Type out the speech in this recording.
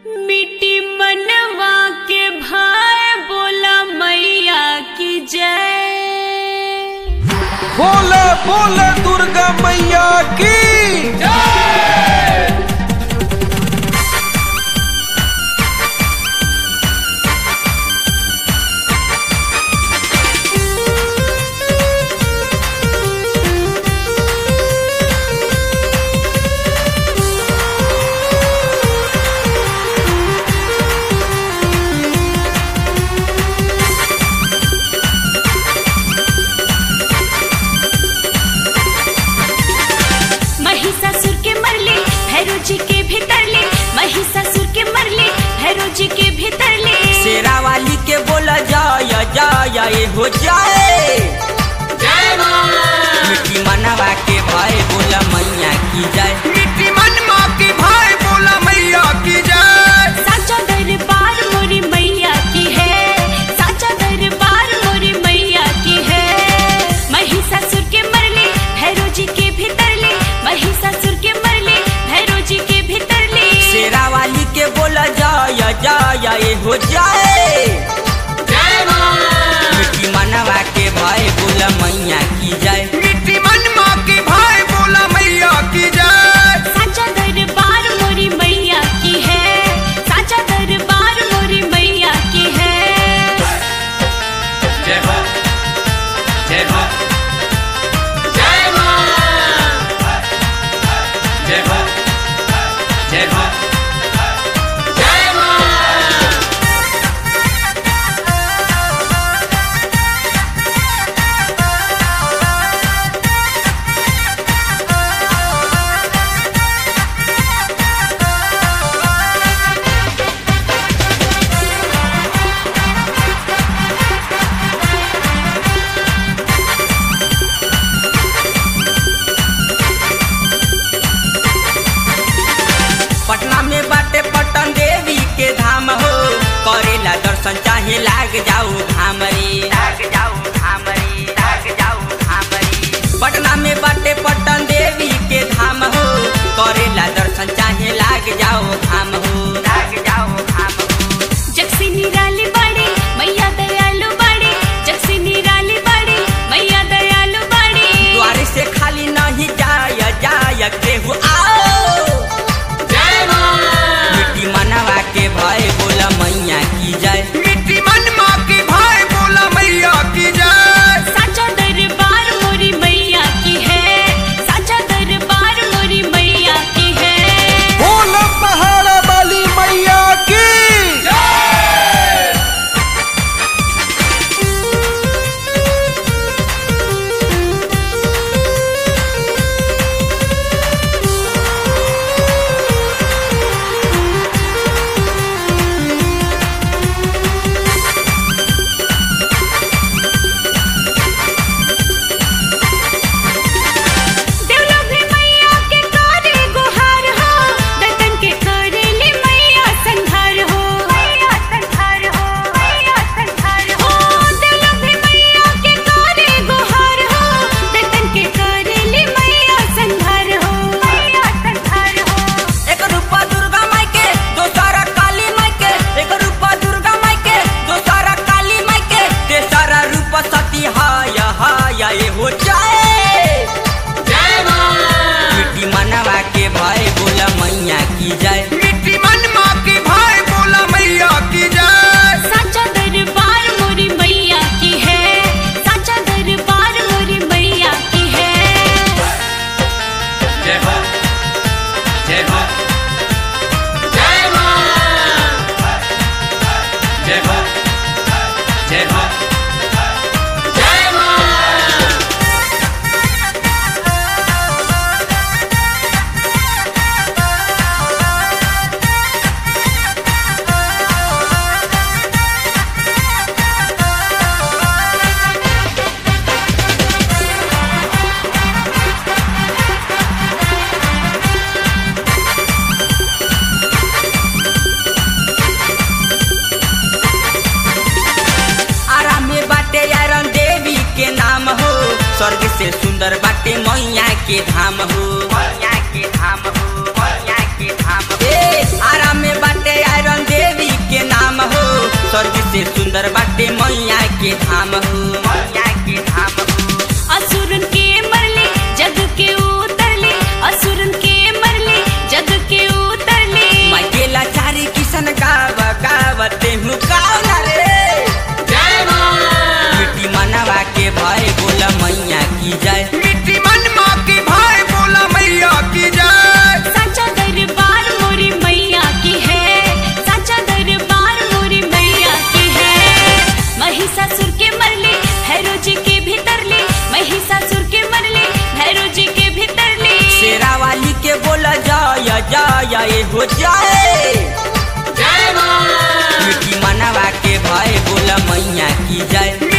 मिट्टी मनवा के भाई बोला मैया की जय बोले बोले दुर्गा मैया की महिषासुर के मरले भैरव जी के भीतर ले महिषासुर के मरले भैरव जी के भीतर ले शेरा वाली के बोला जाय जाय हो जाए मिट्टी मनवा के भाई बोला मैया की जाए मिट्टी मन माँ की भाई बोला मैया की जय साचा दरबार मोरी मैया की है साचा दरबार मोरी मैया की है महिषासुर के मरले भैरव जी के भीतर ले महिषासुर के मरले भैरव जी के भीतर ले शेरा वाली के बोला जाय जाय हो जाए मिट्टी मनवा के भाई बोला मैया की जाए मिट्टी मन माँ की भाई बोला मैया की जय साचा दरबार मोरी मैया की है साचा दरबार मोरी मैया की है जय हो जय हो जय माँ जय हो जय हो जय माँ पटना में बाटे पटन देवी के धाम हो करेला दर्शन चाहे लाग जाऊ धाम रे लाग जाऊ धाम रे लाग जाऊ धाम रे पटना में बाटे पटन देवी के धाम हो करेला दर्शन चाहे लाग जाऊ धाम हो लाग जाऊ धाम हो जगसी निराली बाड़ी मैया दयालु बाड़ी जगसी निराली बाड़ी मैया दयालु बाड़ी द्वार से खाली नहीं जाय जाय केहू आओ जय माँ मिट्टी मनवा के भय बोला मैया की जाए मिट्टी मन माँ की भाई बोला मैया की जय साचा दरबार मोरी मैया की है साचा दरबार मोरी मैया की है बोला पहाड़ा वाली मैया की देवलो भी मैया के करे गुहार हो दतन के करे ले मैया संघार हो मैया संघार हो मैया संघार हो देवलो भी मैया के करे गुहार हो दतन के करे ले मैया संघार हो मैया संघार हो एक रूपा दुर्गा माई के दोसरा काली माई के एक रूपा दुर्गा माई के दोसरा काली माई के तेसरा रूप सती हाय हाय ये हो जाए जय माँ मिट्टी मनवा के भाई बोला मैया की जाए मिट्टी मन माँ की भाई बोला मैया की जय साचा दरबार मोरी मैया की है साचा दरबार मोरी मैया की है जय हो जय हो जय माँ जय हो जय हो जय माँ आराम में बाटे यारन देवी के नाम हो स्वर्ग से सुंदर बाटे मैया के धाम हो मैया के धाम हो मैया के धाम हो ए, आराम में बाटे यार सुंदर बाटे मैया के धाम हो मैया के धाम हो असुरन के मरले जग के उतरले असुरन के मरले जग के उतरले मैं केला चारी किसन गाव गावते हूँ कावला रे मिट्टी मनवा के भाई बोला मैया की जय मिट्टी मन माँ की भाई बोला मैया की जय साचा दरबार मोरी मैया की है साचा दरबार मोरी मैया की है महिषासुर के मरले भैरव जी के भीतर ले महिषासुर के मरले भैरव जी के भीतर ले शेरा वाली के बोला जय जय ए हो जय मिट्टी मनवा के भाई बोला मैया की जय